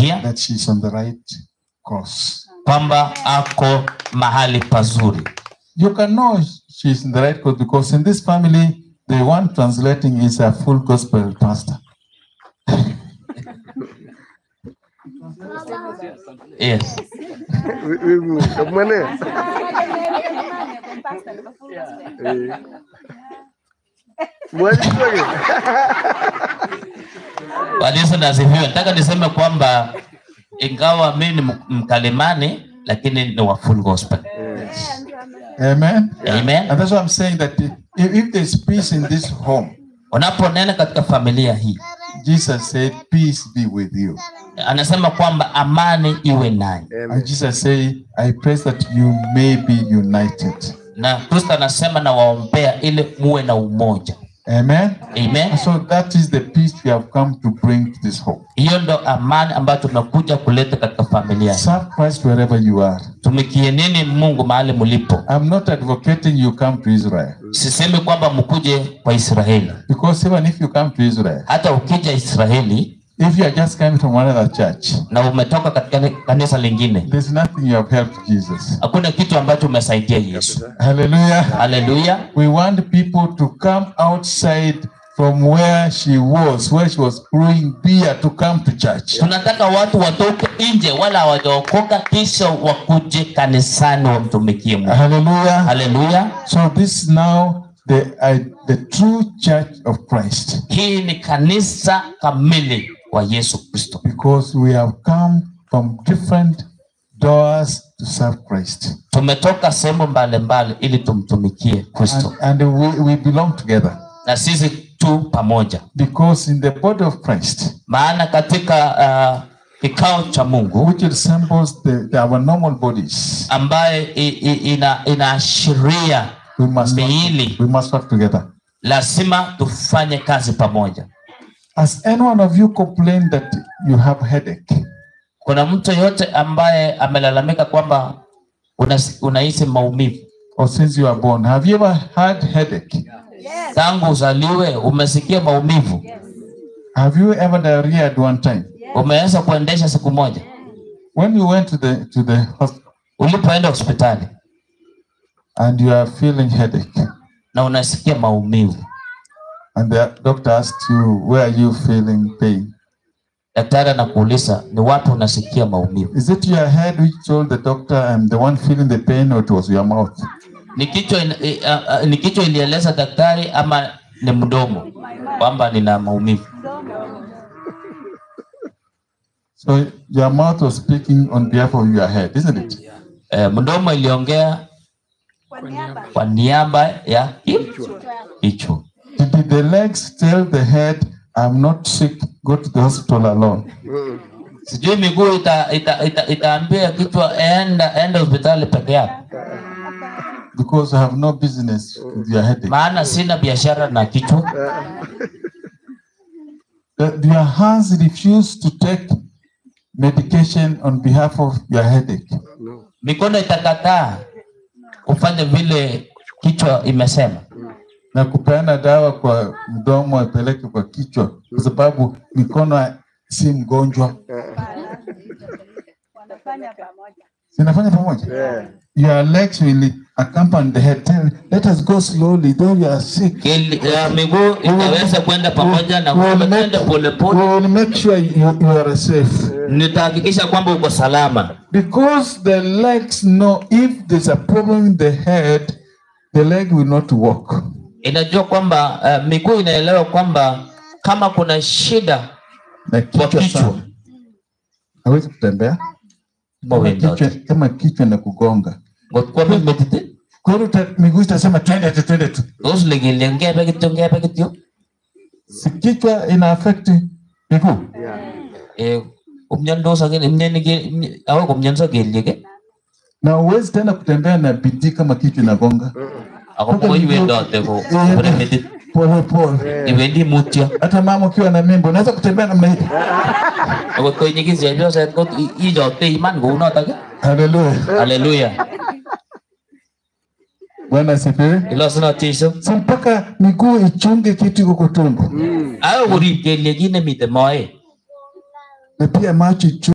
anajivunia that she's on the right course. kwamba ako mahali pazuri You can know she's in the right course because in this family, the one translating is a full gospel pastor. yes Wivu, kamane. Eh. Mwalimu wake. Bwana nasifiwe. Nataka niseme kwamba ingawa mimi ni m- mkalimani lakini ni wa full gospel. Amen. Amen. And that's why I'm saying that if, if there's peace in this home, Unaponena katika familia hii, Jesus said, Peace be with you. anasema kwamba amani iwe nanyi, And Jesus said, I pray that you may be united. na Kristo anasema na waombea ili muwe na umoja. Amen. Amen. So that is the peace we have come to bring to this home. Hiyo ndo amani ambayo tumekuja kuleta katika familia hii. Serve Christ wherever you are. Tumikie nini Mungu mahali mlipo. I'm not advocating you come to Israel. Sisemi kwamba mkuje kwa Israeli, Because even if you come to Israel, hata ukija Israeli if you are just coming from another church, na umetoka katika kanisa lingine, there's nothing you have helped Jesus. hakuna kitu ambacho umesaidia Yesu. Hallelujah. Haleluya. We want people to come outside from where she was, where she was brewing beer, to come to church. Tunataka watu watoke nje, wala hawajaokoka, kisha wakuje kanisani wamtumikie Mungu. Hallelujah. Haleluya. So this is now the uh, the true church of Christ, Hii ni kanisa kamili wa Yesu Kristo, because we have come from different doors to serve Christ, tumetoka sehemu mbalimbali ili tumtumikie and, Kristo, and we, we belong together. na sisi tu pamoja, Because in the body of Christ, maana katika uh, kikao cha Mungu which resembles the, the- our normal bodies, ambaye i- i- ina, inaashiria we must work, miili, we must work together. lazima tufanye kazi pamoja. Has any one of you complained that you have headache? Kuna mtu yote ambaye amelalamika kwamba unas- unahisi maumivu Or since you are born, have you ever had headache? tangu uzaliwe? Umesikia maumivu? Have you ever diarrhea at one time? Umeweza kuendesha siku moja When you went to the to the hospital ulipoenda hospitali and you are feeling headache, na unasikia maumivu, and the doctor asked you where are you feeling pain? daktari anakuuliza ni wapi unasikia maumivu. Is it your head which told the doctor I'm the one feeling the pain, or it was your mouth? Ni kichwa ina- i- a- a- ni kichwa ilieleza daktari ama ni mdomo kwamba nina maumivu? So your mouth was speaking on behalf of your head, isn't it? Eh, mdomo iliongea kwa niaba ya ki- kichwa. Did the legs tell the head, I'm not sick, go to the hospital alone? Sijui miguu ita, ita, ita, itaambia kichwa enda enda hospitali peke yako, Because I have no business with your headache. maana sina biashara na kichwa. That your hands refuse to take medication on behalf of your headache. Mikono itakataa kufanya vile kichwa imesema, na kupeana dawa kwa mdomo apeleke kwa kichwa, kwa sababu mikono si mgonjwa. Zinafanya pamoja. Yeah. Your legs will accompany the head. Tell, let us go slowly, though you are sick. Kili- ya miguu itaweza kwenda pamoja na We will kwamba make, twende we polepole. will make sure you, you are safe. Nitahakikisha kwamba uko salama, Because the legs know if there's a problem in the head, the leg will not walk. inajua kwamba uh, miguu inaelewa kwamba kama kuna shida Na kwa kichwa kichwa sana. Hawezi kutembea. Kama Mawendo. kichwa, kama kichwa na kugonga. ngotkuwa mimetite Kwa hiyo uta- miguu itasema twende tu, twende tu. tos ligilya ngebe kityo ngebe kityo Si kichwa ina affect miguu. Eh, kumnyandos akini mnyeni ke- mny- awe kumnyanso kelyek eh, Na uwezi tena kutembea na bidii kama kichwa inagonga. ako koi iwendote ko kone metit Pole pole. iwendi mutyo Hata mama ukiwa na mimba unaweza kutembea namna hii. akot koi nyikis chepyoset ko i- ichokte iman kounotok eh. Haleluya. haleluya Bwana asifiwe. ilosunot jeiso Si mpaka miguu ichunge kitu iko kwa tumbo. awe korib kelyek kit nemite moet Na pia macho ichunge